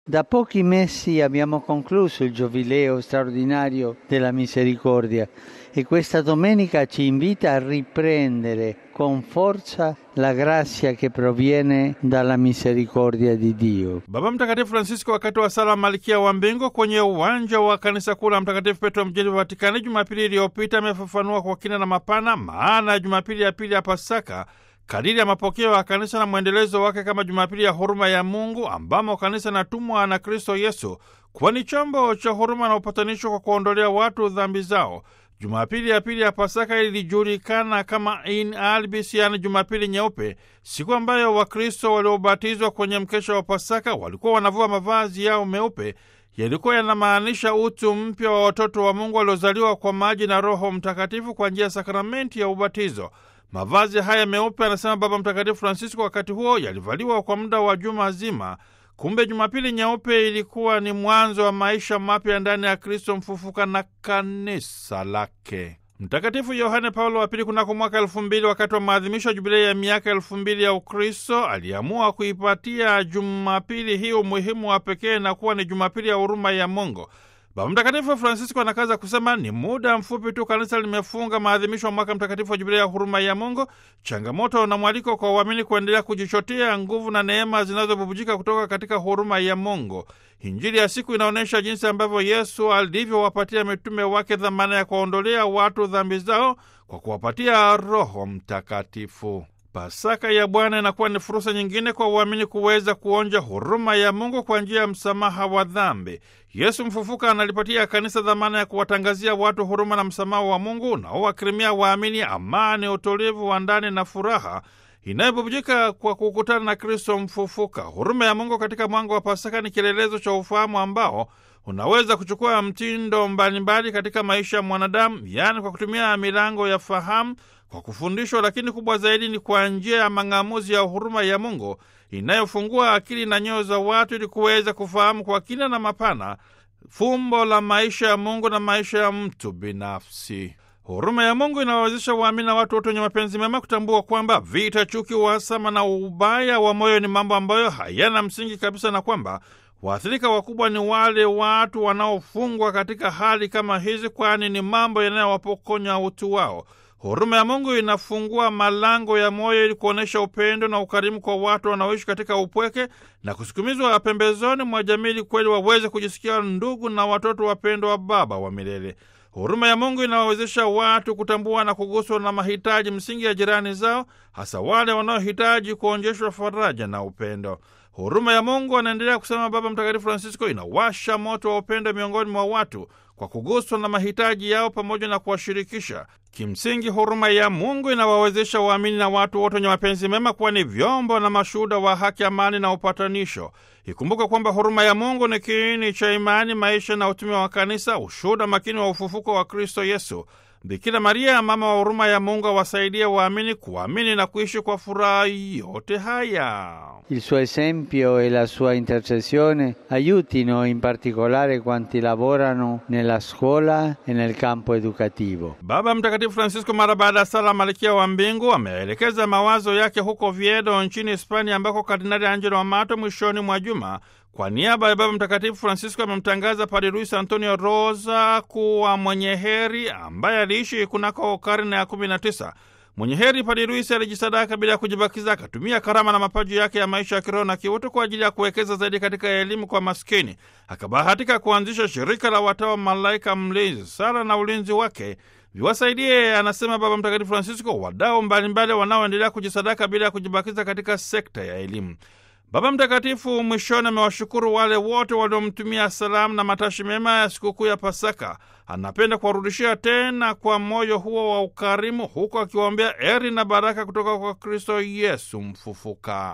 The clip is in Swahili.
Da pochi mesi abbiamo concluso il Giubileo straordinario della misericordia e questa domenica ci invita a riprendere con forza la grazia che proviene dalla misericordia di Dio. Baba Mtakatifu Francisco wakati wa sala Malkia wa Mbingu kwenye uwanja wa kanisa kuu la Mtakatifu Petro mjini Vatikani Jumapili iliyopita amefafanua kwa kina na mapana maana ya Jumapili ya pili ya Pasaka kadiri ya mapokeo ya kanisa na mwendelezo wake kama Jumapili ya huruma ya Mungu ambamo kanisa natumwa na Kristo Yesu kuwa ni chombo cha huruma na upatanisho kwa kuondolea watu dhambi zao. Jumapili ya pili ya Pasaka ilijulikana kama in albis, yaani Jumapili nyeupe, siku ambayo Wakristo waliobatizwa kwenye mkesha wa Pasaka walikuwa wanavua mavazi yao meupe yalikuwa yanamaanisha utu mpya wa watoto wa Mungu waliozaliwa kwa maji na Roho Mtakatifu kwa njia ya sakramenti ya ubatizo. Mavazi haya meupe, anasema Baba Mtakatifu Francisco, wakati huo yalivaliwa kwa muda wa juma zima. Kumbe Jumapili nyeupe ilikuwa ni mwanzo wa maisha mapya ndani ya Kristo mfufuka na kanisa lake. Mtakatifu Yohane Paulo wa Pili kunako mwaka elfu mbili wakati wa maadhimisho ya jubilei ya miaka elfu mbili ya Ukristo aliamua kuipatia Jumapili hii umuhimu wa pekee na kuwa ni Jumapili ya huruma ya Mungu. Baba Mtakatifu Francisco anakaza kusema ni muda mfupi tu kanisa limefunga maadhimisho ya mwaka mtakatifu wa jubilei ya huruma ya Mungu, changamoto na mwaliko kwa uamini kuendelea kujichotea nguvu na neema zinazobubujika kutoka katika huruma ya Mungu. Injili ya siku inaonyesha jinsi ambavyo Yesu alivyowapatia mitume wake dhamana ya kuwaondolea watu dhambi zao kwa kuwapatia Roho Mtakatifu. Pasaka ya Bwana inakuwa ni fursa nyingine kwa uamini kuweza kuonja huruma ya Mungu kwa njia ya msamaha wa dhambi. Yesu mfufuka analipatia kanisa dhamana ya kuwatangazia watu huruma na msamaha wa Mungu unaowakirimia waamini amani, utulivu wa ndani na furaha inayobubujika kwa kukutana na Kristo mfufuka. Huruma ya Mungu katika mwanga wa Pasaka ni kielelezo cha ufahamu ambao unaweza kuchukua mtindo mbalimbali katika maisha ya mwanadamu, yaani kwa kutumia milango ya fahamu, kwa kufundishwa, lakini kubwa zaidi ni kwa njia ya mang'amuzi ya huruma ya Mungu inayofungua akili na nyoyo za watu ili kuweza kufahamu kwa kina na mapana fumbo la maisha ya Mungu na maisha ya mtu binafsi. Huruma ya Mungu inawawezesha waamini na watu wote wenye mapenzi mema kutambua kwamba vita, chuki, uhasama na ubaya wa moyo ni mambo ambayo hayana msingi kabisa, na kwamba waathirika wakubwa ni wale watu wanaofungwa katika hali kama hizi, kwani ni mambo yanayowapokonya utu wao. Huruma ya Mungu inafungua malango ya moyo ili kuonyesha upendo na ukarimu kwa watu wanaoishi katika upweke na kusukumizwa pembezoni mwa jamii ili kweli waweze kujisikia ndugu na watoto wapendwa wa Baba wa milele. Huruma ya Mungu inawawezesha watu kutambua na kuguswa na mahitaji msingi ya jirani zao, hasa wale wanaohitaji kuonjeshwa faraja na upendo. Huruma ya Mungu, anaendelea kusema Baba Mtakatifu Francisco, inawasha moto wa upendo miongoni mwa watu kwa kuguswa na mahitaji yao pamoja na kuwashirikisha. Kimsingi, huruma ya Mungu inawawezesha waamini na watu wote wenye mapenzi mema kuwa ni vyombo na mashuhuda wa haki, amani na upatanisho. Ikumbuka kwamba huruma ya Mungu ni kiini cha imani, maisha na utume wa Kanisa, ushuhuda makini wa ufufuko wa Kristo Yesu. Bikira Maria, mama wa huruma ya Mungu, awasaidie waamini kuamini na kuishi kwa furaha yote haya. Il suo esempio e la sua intercessione aiutino in particolare quanti lavorano nella scuola e nel campo educativo. Baba Mtakatifu Francisco mara baada ya sala Malkia wa Mbingu ameelekeza mawazo yake huko Viedo nchini Hispania, ambako Kardinali Angelo Amato mwishoni mwa juma kwa niaba ya Baba Mtakatifu Francisco amemtangaza Padre Luis Antonio Rosa kuwa mwenye heri ambaye aliishi kunako karne ya 19. Mwenye heri Padre Luis alijisadaka bila ya kujibakiza, akatumia karama na mapaji yake ya maisha ya kiroho na kiutu kwa ajili ya kuwekeza zaidi katika elimu kwa maskini. Akabahatika kuanzisha shirika la watawa Malaika Mlinzi. Sala na ulinzi wake viwasaidie, anasema Baba Mtakatifu Francisco, wadau mbalimbali wanaoendelea kujisadaka bila ya kujibakiza katika sekta ya elimu. Baba Mtakatifu mwishoni amewashukuru wale wote waliomtumia salamu na matashi mema ya sikukuu ya Pasaka. Anapenda kuwarudishia tena kwa moyo huo wa ukarimu, huku akiwaombea heri na baraka kutoka kwa Kristo Yesu mfufuka.